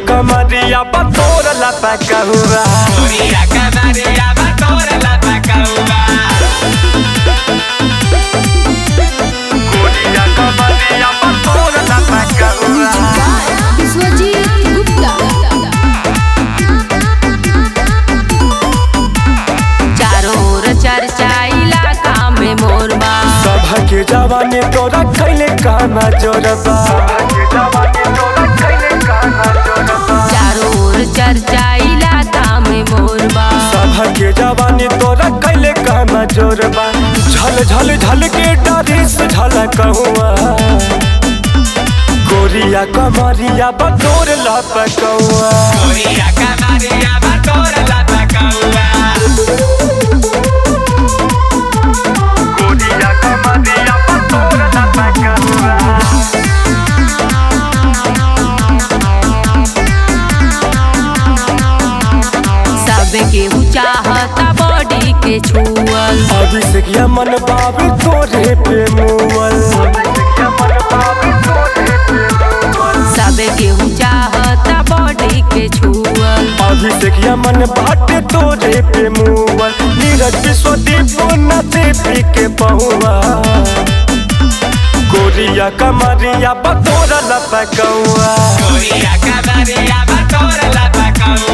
कमरिया बतोर लपकहुआ Goria canaria batora la pacaúba गोरिया कमरिया बतोर लपकहुआ विश्वजीत गुप्ता चारों ओर चर्चा इलाका में मोरबा सबके जवानी तोरा खैले काना जोरबा चारों ओर चर्चा इलाका में मोरबा सबके जवानी तोरा कैले काना जोरबा झल झल झल के डरे से झलकहुआ गोरिया कमरिया बतोर लपकहुआ Goria canaria batora la pacaúba गोरिया कमरिया बतोर लपकहुआ सबके चाहता बॉडी के छुअल अभिषेक मन बाबू तोरे पे मुअल सबके चाहता बॉडी के छुअल अभिषेक मन बाटे तोरे पे मुअल नीरज विश्वदीप नचे पी के पहुआ गोरिया कमरिया बतोर लपकौआ Goria canaria batora la pacaúba